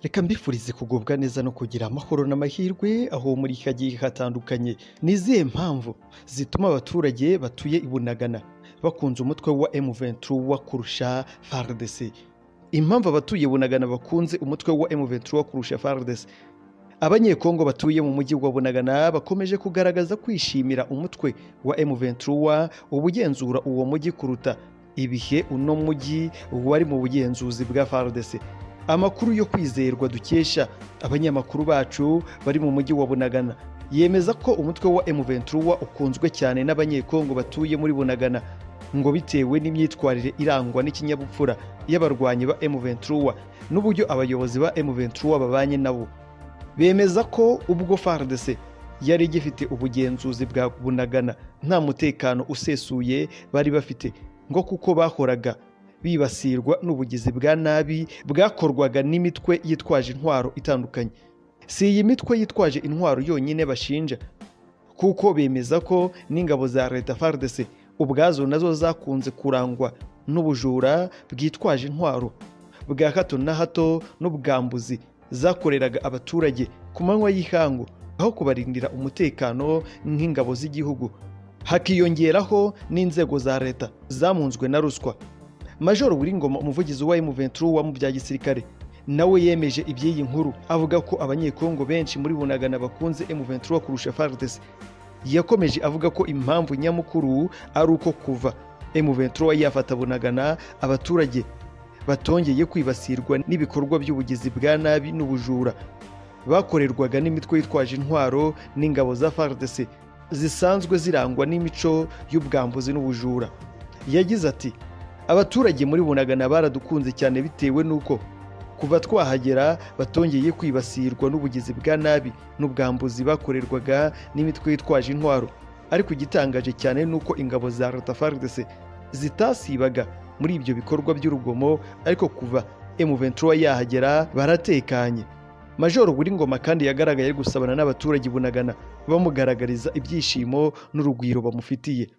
Reka mbifurize kugubwa neza no kugira amahoro n'amahirwe aho muri iki hagiye hatandukanye. Ni izihe mpamvu zituma abaturage batuye i Bunagana bakunze umutwe wa M23 kurusha FARDC? Impamvu abatuye Bunagana bakunze umutwe wa M23 kurusha FARDC? Abanyekongo batuye mu mujyi wa Bunagana bakomeje kugaragaza kwishimira umutwe wa M23 ubugenzura uwo mujyi kuruta ibihe uno mujyi wari mu bugenzuzi bwa FARDC. Amakuru yo kwizerwa dukesha abanyamakuru bacu bari mu mujyi wa Bunagana yemeza ko umutwe wa M23 ukunzwe cyane n'abanyekongo batuye muri Bunagana ngo bitewe n'imyitwarire irangwa n'ikinyabupfura y'abarwanyi ba M23 n'uburyo abayobozi ba M23 babanye nabo bemeza ko ubwo FARDC yari igifite ubugenzuzi bwa Bunagana nta mutekano usesuye bari bafite ngo kuko bahoraga bibasirwa n'ubugizi bwa nabi bwakorwaga n'imitwe yitwaje intwaro itandukanye si iyi mitwe yitwaje intwaro yonyine bashinja kuko bemeza ko n'ingabo za leta FARDC ubwazo nazo zakunze kurangwa n'ubujura bwitwaje intwaro bwa hato na hato n'ubwambuzi zakoreraga abaturage ku manywa y'ihangu aho kubarindira umutekano nk'ingabo z'igihugu hakiyongeraho n'inzego za leta zamunzwe na ruswa majoro Ngoma umuvugizi wa M23 wa mu bya gisirikare nawe yemeje iby'iyi nkuru avuga ko abanyekongo benshi muri bunagana bakunze M23 kurusha FARDC yakomeje avuga ko impamvu nyamukuru ari uko kuva M23 yafata bunagana abaturage batongeye kwibasirwa n'ibikorwa by'ubugizi bwa nabi n'ubujura bakorerwaga n'imitwe yitwaje intwaro n'ingabo za FARDC zisanzwe zirangwa n'imico y'ubwambuzi n'ubujura yagize ati abaturage muri bunagana baradukunze cyane bitewe n'uko kuva twahagera batongeye kwibasirwa n'ubugizi bwa nabi n'ubwambuzi bakorerwaga n'imitwe yitwaje intwaro ariko igitangaje cyane ni uko ingabo za leta FARDC zitasibaga muri ibyo bikorwa by'urugomo ariko kuva M23 yahagera baratekanye Major Ngoma kandi yagaragaye ari gusabana n'abaturage i bunagana bamugaragariza ibyishimo n'urugwiro bamufitiye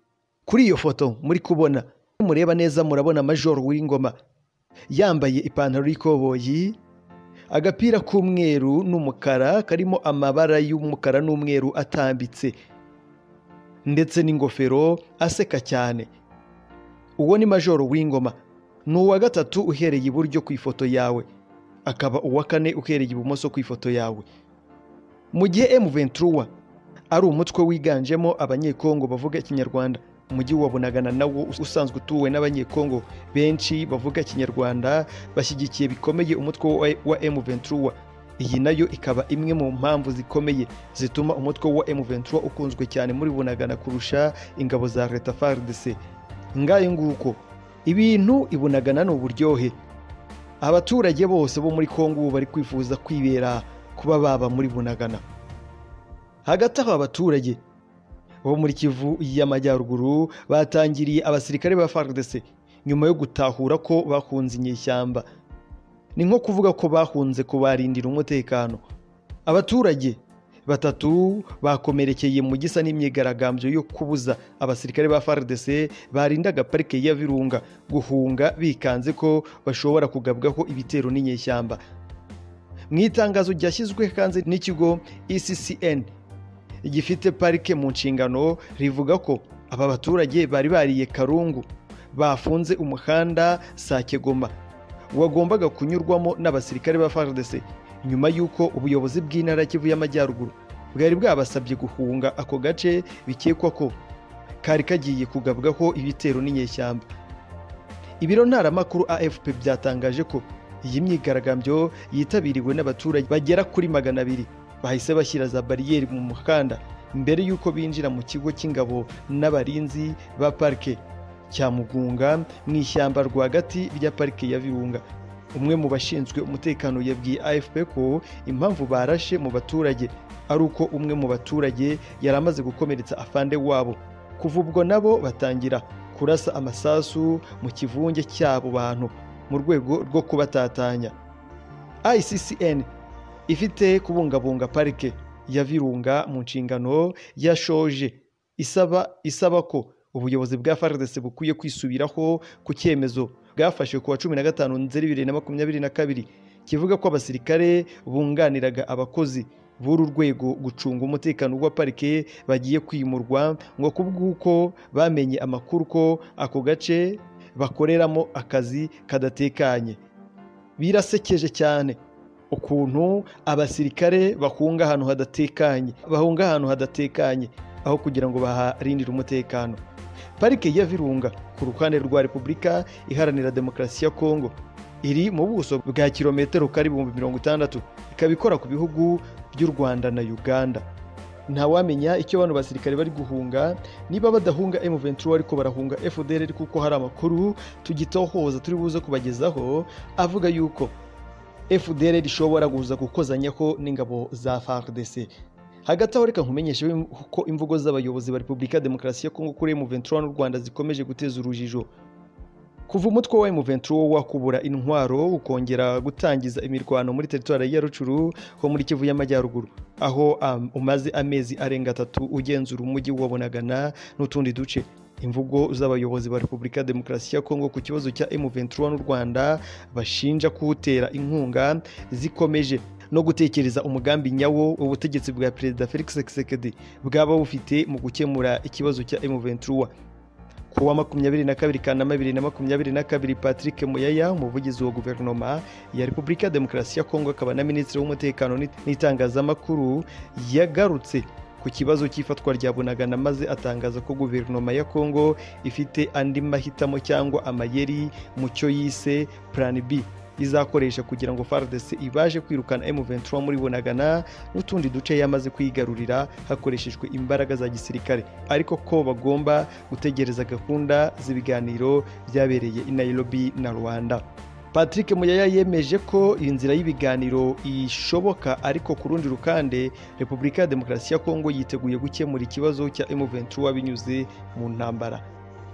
kuri iyo foto muri kubona mureba neza murabona Major Ngoma yambaye ipantaro y'ikoboyi agapira k'umweru n'umukara karimo amabara y'umukara n'umweru atambitse ndetse n'ingofero aseka cyane uwo ni majoro w'ingoma ni uwa gatatu uhereye iburyo ku ifoto yawe akaba uwa kane uhereye ibumoso ku ifoto yawe mu gihe M23 ari umutwe wiganjemo abanyekongo bavuga ikinyarwanda umujyi wa Bunagana nawo usanzwe utuwe n'abanyekongo benshi bavuga ikinyarwanda bashyigikiye bikomeye umutwe wa- wa M23 iyi nayo ikaba imwe mu mpamvu zikomeye zituma umutwe wa M23 ukunzwe cyane muri Bunagana kurusha ingabo za leta FARDC ngayo nguko ibintu ibunagana ni uburyohe abaturage bose bo muri kongo ubu bari kwifuza kwibera kuba baba muri bunagana hagati aho abaturage bo muri kivu y'amajyaruguru batangiriye abasirikare ba FARDC nyuma yo gutahura ko bahunze inyeshyamba ni nko kuvuga ko bahunze kubarindira umutekano abaturage batatu bakomerekeye mu gisa n'imyigaragambyo yo kubuza abasirikare ba FARDC barindaga parike ya Virunga guhunga bikanze ko bashobora kugabwaho ibitero n'inyeshyamba mu itangazo ryashyizwe kandi n'ikigo ECCN gifite parike mu nshingano rivuga ko aba baturage bari bariye karungu bafunze umuhanda Sakegoma wagombaga kunyurwamo n'abasirikare ba FARDC nyuma y'uko ubuyobozi bw'intara ya Kivu y'Amajyaruguru bwari bwabasabye guhunga ako gace bikekwa ko kari kagiye kugabwaho ibitero n'inyeshyamba ibiro ntaramakuru AFP byatangaje ko iyi myigaragambyo yitabiriwe n'abaturage bagera kuri magana abiri bahise bashyira za bariyeri mu muhanda mbere y'uko binjira mu kigo cy'ingabo n'abarinzi ba parike cya Mugunga mu ishyamba rwagati rya parike ya Virunga umwe mu bashinzwe umutekano yabwiye AFP ko impamvu barashe mu baturage ari uko umwe mu baturage yari amaze gukomeretsa afande wabo kuva ubwo nabo batangira kurasa amasasu mu kivunge cy'abo bantu mu rwego rwo kubatatanya ICCN ifite kubungabunga parike ya Virunga mu nshingano yashoje isaba isaba ko ubuyobozi bwa FARDC bukwiye kwisubiraho ku cyemezo bwafashe ku wa cumi na gatanu nzeri bibiri na makumyabiri na kabiri kivuga ko abasirikare bunganiraga abakozi b'uru rwego gucunga umutekano wa parike bagiye kwimurwa ngo kubw'uko bamenye amakuru ko ako gace bakoreramo akazi kadatekanye birasekeje cyane ukuntu abasirikare bahunga ahantu hadatekanye bahunga ahantu hadatekanye aho kugira ngo baharindire umutekano parike ya virunga ku ruhande rwa repubulika iharanira demokarasi ya kongo iri mu buso bwa kilometero kari ibihumbi mirongo itandatu ikaba ikora ku bihugu by'u rwanda na uganda ntawamenya icyo bano basirikare bari guhunga niba badahunga M23 ariko barahunga FDLR kuko hari amakuru tugitohoza turi buze kubagezaho avuga yuko FDLR ishobora guza gukozanyaho n'ingabo za FARDC hagati aho reka nkumenyeshe ko imvugo z'abayobozi ba repubulika ya demokarasi ya kongo kuri M23 n'u rwanda zikomeje guteza urujijo kuva umutwe wa M23 wakubura intwaro ukongera gutangiza imirwano muri teritwari ya Rucuru ho muri Kivu y'Amajyaruguru aho um, umaze amezi arenga atatu ugenzura umujyi wa Bunagana n'utundi duce imvugo z'abayobozi ba Repubulika ya Demokarasi ya Kongo ku kibazo cya M23 n'u Rwanda bashinja kuwutera inkunga zikomeje no gutekereza umugambi nyawo ubutegetsi bwa Perezida Felix Tshisekedi bwaba bufite mu gukemura ikibazo cya M23 ku wa makumyabiri na kabiri kanama bibiri na makumyabiri na kabiri patrick muyaya umuvugizi wa guverinoma ya repubulika ya demokarasi ya kongo akaba na minisitiri w'umutekano n'itangazamakuru yagarutse ku kibazo cy'ifatwa rya bunagana maze atangaza ko guverinoma ya kongo ifite andi mahitamo cyangwa amayeri mu cyo yise plan b izakoresha kugira ngo FARDC ibaje kwirukana M23 muri Bunagana n'utundi duce yamaze kwigarurira hakoreshejwe imbaraga za gisirikare ariko ko bagomba gutegereza gahunda z'ibiganiro byabereye i Nairobi na Rwanda Patrick Muyaya yemeje ko inzira y'ibiganiro ishoboka ariko ku rundi rukande Repubulika ya Demokarasi ya Kongo yiteguye gukemura ikibazo cya M23 binyuze mu ntambara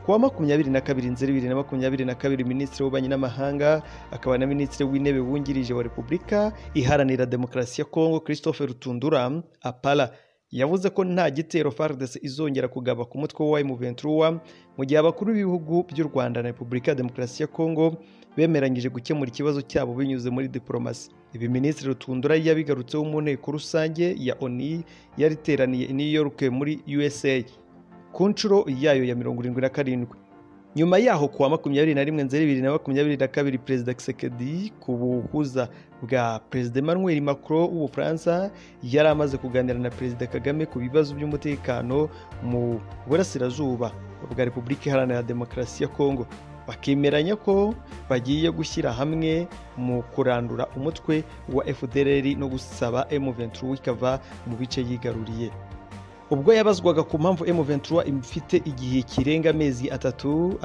kuwa makumyabiri na kabiri nzeri bibiri na makumyabiri na kabiri minisitiri w'ububanyi n'amahanga akaba na minisitiri w'intebe wungirije wa repubulika iharanira demokarasi ya kongo christophe rutundura apara yavuze ko nta gitero fardc izongera kugaba ku mutwe wa M23 mu gihe abakuru b'ibihugu by'u rwanda na repubulika ya demokarasi ya kongo bemeranyije gukemura ikibazo cyabo binyuze muri diporomasi ibi minisitiri rutundura yabigarutseho mu nteko rusange ya oni yariteraniye i new york muri usa ku nshuro yayo ya mirongo irindwi na karindwi nyuma yaho kuwa makumyabiri na rimwe nzeri bibiri na makumyabiri na kabiri perezida Kisekedi ku buhuza bwa perezida Emmanuel Macron w'ubufaransa yari amaze kuganira na perezida Kagame ku bibazo by'umutekano mu burasirazuba bwa repubulika iharanira demokarasi ya kongo bakemeranya ko bagiye gushyira hamwe mu kurandura umutwe wa fdr no gusaba M23 ikava mu bice yigaruriye ubwo yabazwaga ku mpamvu M23 ifite igihe kirenga amezi atatu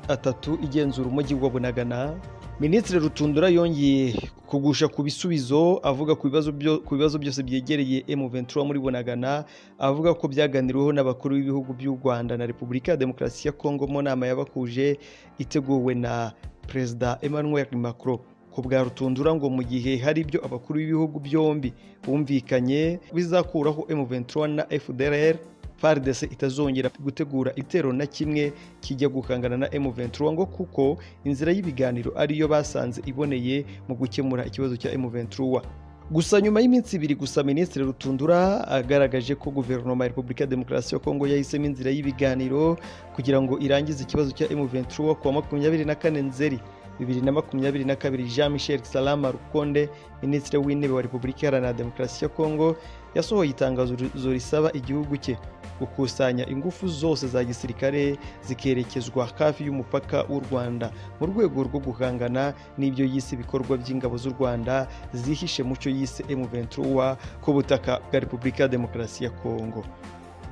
atatu igenzura umujyi wa Bunagana Minisitiri Rutundura yongeye kugusha ku bisubizo avuga ku bibazo ku bibazo byose byegereye M23 muri Bunagana avuga ko byaganiriweho n'abakuru b'ibihugu by'u Rwanda na Repubulika ya Demokarasi ya Kongo mu nama yabakuje iteguwe na Perezida Emmanuel Macron ku bwa rutundura ngo mu gihe hari ibyo abakuru b'ibihugu byombi bumvikanye bizakuraho M23 na FDLR FARDC itazongera gutegura itero na kimwe kijya gukangana na M23 ngo kuko inzira y'ibiganiro ariyo basanze iboneye mu gukemura ikibazo cya M23 gusa nyuma y'iminsi ibiri gusa minisitiri rutundura agaragaje ko guverinoma ya repubulika ya demokarasi ya kongo yahisemo inzira y'ibiganiro kugira ngo irangize ikibazo cya M23 ku wa makumyabiri na kane nzeri bibiri na makumyabiri na kabiri jean michel salama rukonde minisitiri w'intebe wa repubulika iharanira demokarasi ya kongo yasohoye itangazo risaba igihugu cye gukusanya ingufu zose za gisirikare zikerekezwa hafi y'umupaka w'u rwanda mu rwego rwo guhangana n'ibyo yise ibikorwa by'ingabo z'u rwanda zihishe mu cyo yise M23 ku butaka bwa repubulika ya demokarasi ya kongo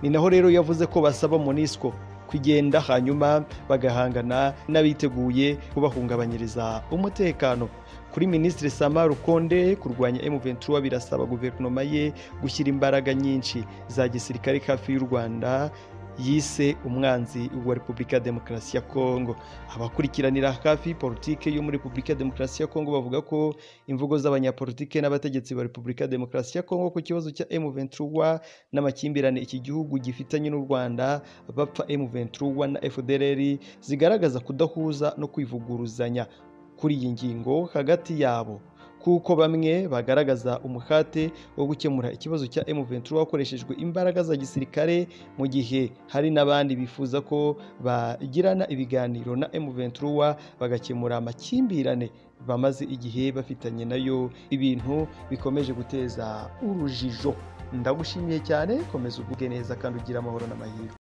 ni naho rero yavuze ko basaba monisco kugenda hanyuma bagahangana n'abiteguye kubahungabanyiriza umutekano kuri minisitiri sama rukonde kurwanya M23 birasaba guverinoma ye gushyira imbaraga nyinshi za gisirikare hafi y'u rwanda yise umwanzi wa repubulika ya demokarasi ya kongo abakurikiranira hafi politike yo muri repubulika ya demokarasi ya kongo bavuga ko imvugo z'abanyapolitike n'abategetsi ba repubulika ya demokarasi ya kongo ku kibazo cya M23 n'amakimbirane iki gihugu gifitanye n'u rwanda bapfa M23 na FDLR zigaragaza kudahuza no kwivuguruzanya kuri iyi ngingo hagati yabo kuko bamwe bagaragaza umuhate wo gukemura ikibazo cya M23 hakoreshejwe imbaraga za gisirikare mu gihe hari n'abandi bifuza ko bagirana ibiganiro na M23 bagakemura amakimbirane bamaze igihe bafitanye nayo ibintu bikomeje guteza urujijo ndagushimiye cyane komeza uvuge neza kandi ugira amahoro n'amahirwe